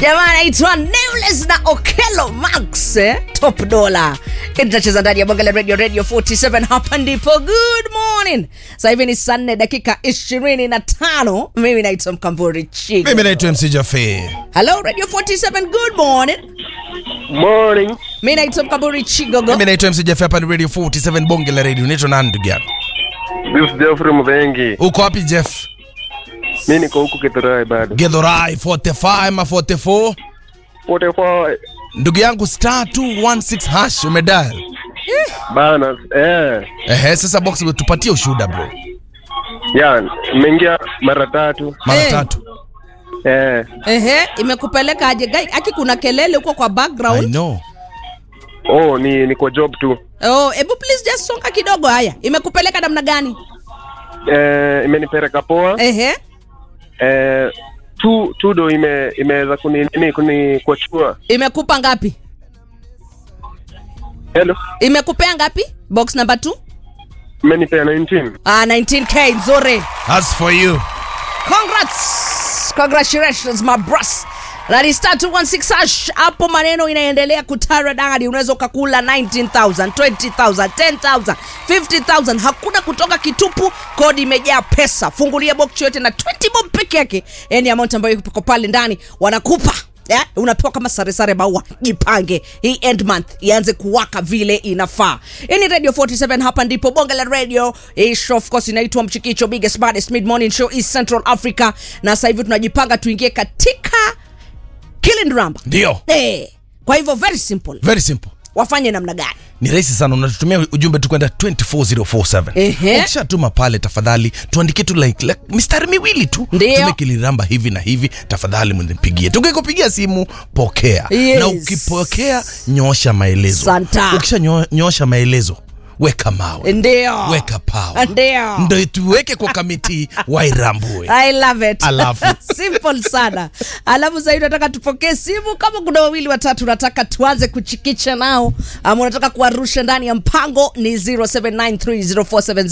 jamaa anaitwa Nameless na Okello Max eh? top dollar kitacheza ndani ya bonge la radio radio 47 hapa ndipo good morning sasa hivi ni saa nne dakika ishirini na tano mimi naitwa mkamburi chigo mimi naitwa mc jafe hello radio 47 good morning Morning. mi naitwa mkamburi chigogo mimi naitwa mc jafe hapa ni radio 47 bonge la radio unaitwa nani ndugu yangu This is Geoffrey Mvengi. uko wapi jeff Mi niko huku Kithurai bado. gedhorai 45 ama 44 44 ndugu yangu star 216 hash umedial bana. Eh. ehe sasa box tupatie ushuhuda bro Ya, nimeingia mara tatu. mara Eh. tatu Eh. ehe imekupeleka aje gai aki kuna kelele huko kwa i background know Oh, ni niko job tu. oh ebu please just songa kidogo haya imekupeleka namna gani Eh, imenipeleka poa. ehe Eh, tu tudo ime imeweza kuni nini kuni kuachua. imekupa ngapi Hello. imekupea ngapi box number 2 Imenipea 19. ah 19k nzuri as for you congrats congratulations my bros That is star 216 hash hapo maneno inaendelea kutara dadi unaweza ukakula 19000 20000 10000 50000 hakuna kutoka kitupu kodi imejaa pesa fungulia box yote na 20 bob peke yake yani amount ambayo iko pale ndani wanakupa Yeah, unapewa kama sare sare maua jipange hii end month ianze kuwaka vile inafaa hii ni radio 47 hapa ndipo bonge la radio hii show of course inaitwa mchikicho biggest baddest mid morning show east central africa na sasa hivi tunajipanga tuingie katika killing ramba ndio eh kwa hivyo very simple very simple wafanye namna gani ni rahisi sana unatutumia ujumbe tu kwenda 24047 Ehe. ukishatuma pale tafadhali tuandikie tu like, like mistari miwili tu Ndio. tume kiliramba hivi na hivi tafadhali mnipigie tukikupigia simu pokea Yes. na ukipokea nyosha maelezo Santa. ukisha nyo, nyosha maelezo weka mawe ndio weka pawa Ndio. ndo tuweke kwa kamiti wairambue I love it. Alafu. Simple sana. Alafu zaidi nataka tupokee simu kama kuna wawili watatu nataka tuanze kuchikicha nao ama unataka kuwarusha ndani ya mpango ni 07930470